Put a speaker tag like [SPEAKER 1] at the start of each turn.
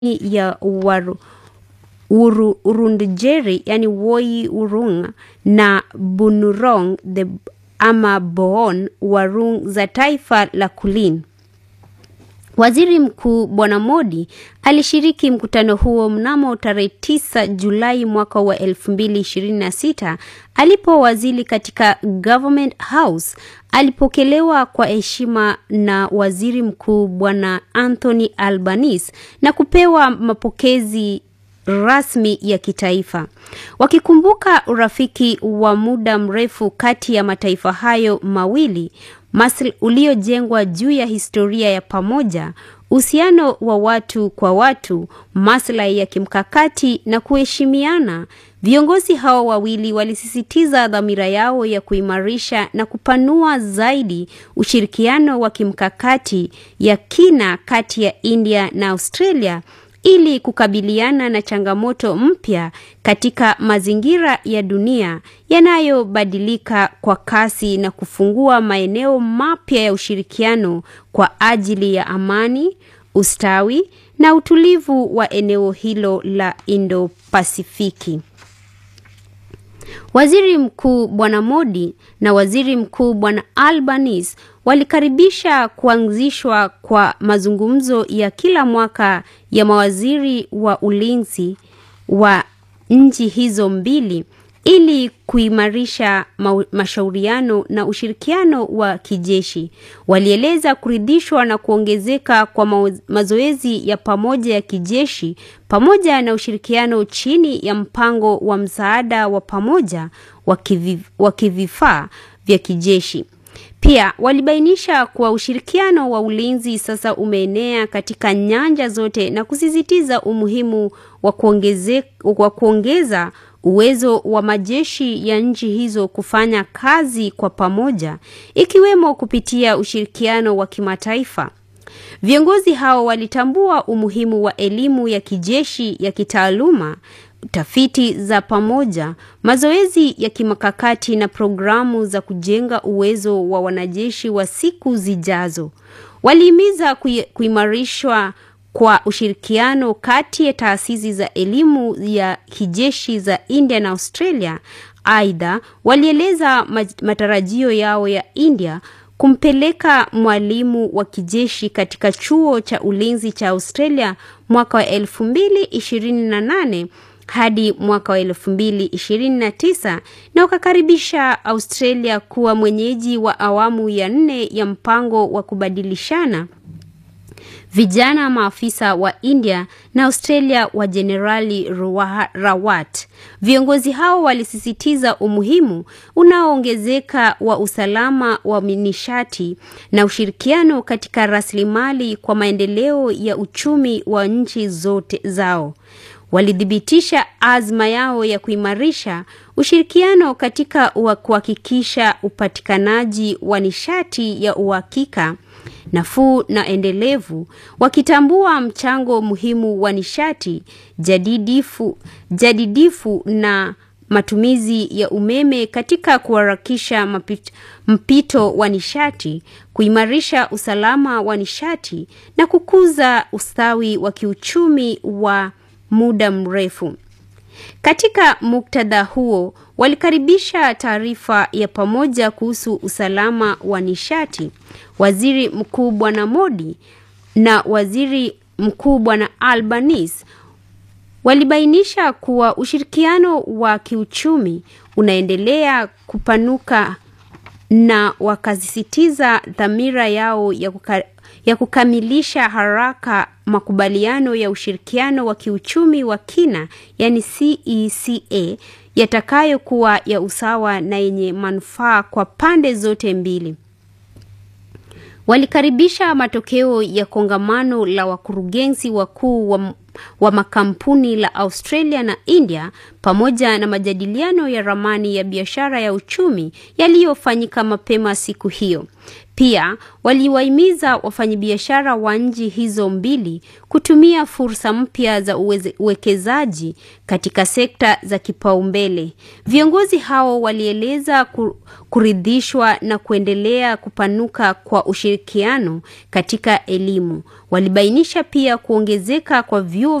[SPEAKER 1] ya Waru, Uru, Urundjeri yani Woi Urung na Bunurong the ama Boon Warung za taifa la Kulin. Waziri Mkuu Bwana Modi alishiriki mkutano huo mnamo tarehe 9 Julai mwaka wa 2026 alipowasili katika Government House. Alipokelewa kwa heshima na Waziri Mkuu Bwana Anthony Albanese na kupewa mapokezi rasmi ya kitaifa. Wakikumbuka urafiki wa muda mrefu kati ya mataifa hayo mawili, masl uliojengwa juu ya historia ya pamoja, uhusiano wa watu kwa watu, maslahi ya kimkakati na kuheshimiana, viongozi hao wawili walisisitiza dhamira yao ya kuimarisha na kupanua zaidi ushirikiano wa kimkakati ya kina kati ya India na Australia ili kukabiliana na changamoto mpya katika mazingira ya dunia yanayobadilika kwa kasi na kufungua maeneo mapya ya ushirikiano kwa ajili ya amani, ustawi na utulivu wa eneo hilo la Indo-Pasifiki. Waziri Mkuu Bwana Modi na Waziri Mkuu Bwana Albanese walikaribisha kuanzishwa kwa mazungumzo ya kila mwaka ya mawaziri wa ulinzi wa nchi hizo mbili ili kuimarisha ma mashauriano na ushirikiano wa kijeshi. Walieleza kuridhishwa na kuongezeka kwa mazoezi ya pamoja ya kijeshi pamoja na ushirikiano chini ya mpango wa msaada wa pamoja wa kivifaa vya kijeshi. Pia walibainisha kuwa ushirikiano wa ulinzi sasa umeenea katika nyanja zote na kusisitiza umuhimu wa kuongeze, wa kuongeza uwezo wa majeshi ya nchi hizo kufanya kazi kwa pamoja ikiwemo kupitia ushirikiano wa kimataifa. Viongozi hao walitambua umuhimu wa elimu ya kijeshi ya kitaaluma, tafiti za pamoja, mazoezi ya kimkakati na programu za kujenga uwezo wa wanajeshi wa siku zijazo. Walihimiza kuimarishwa kwa ushirikiano kati ya taasisi za elimu ya kijeshi za India na Australia. Aidha, walieleza matarajio yao ya India kumpeleka mwalimu wa kijeshi katika chuo cha ulinzi cha Australia mwaka wa 2028 hadi mwaka wa 2029 na wakakaribisha Australia kuwa mwenyeji wa awamu ya nne ya mpango wa kubadilishana vijana maafisa wa India na Australia wa Jenerali Rawat. Viongozi hao walisisitiza umuhimu unaoongezeka wa usalama wa nishati na ushirikiano katika rasilimali kwa maendeleo ya uchumi wa nchi zote zao. Walithibitisha azma yao ya kuimarisha ushirikiano katika kuhakikisha upatikanaji wa nishati ya uhakika nafuu na endelevu, wakitambua mchango muhimu wa nishati jadidifu, jadidifu na matumizi ya umeme katika kuharakisha mapito, mpito wa nishati, kuimarisha usalama wa nishati na kukuza ustawi wa kiuchumi wa muda mrefu. Katika muktadha huo, walikaribisha taarifa ya pamoja kuhusu usalama wa nishati. Waziri Mkuu Bwana Modi na Waziri Mkuu Bwana Albanese walibainisha kuwa ushirikiano wa kiuchumi unaendelea kupanuka na wakasisitiza dhamira yao ya, kuka, ya kukamilisha haraka makubaliano ya ushirikiano wa kiuchumi wa kina yani CECA yatakayokuwa ya usawa na yenye manufaa kwa pande zote mbili. Walikaribisha matokeo ya kongamano la wakurugenzi wakuu wa, wa makampuni la Australia na India pamoja na majadiliano ya ramani ya biashara ya uchumi yaliyofanyika mapema siku hiyo. Pia waliwahimiza wafanyabiashara wa nchi hizo mbili kutumia fursa mpya za uwekezaji katika sekta za kipaumbele. Viongozi hao walieleza kuridhishwa na kuendelea kupanuka kwa ushirikiano katika elimu. Walibainisha pia kuongezeka kwa vyuo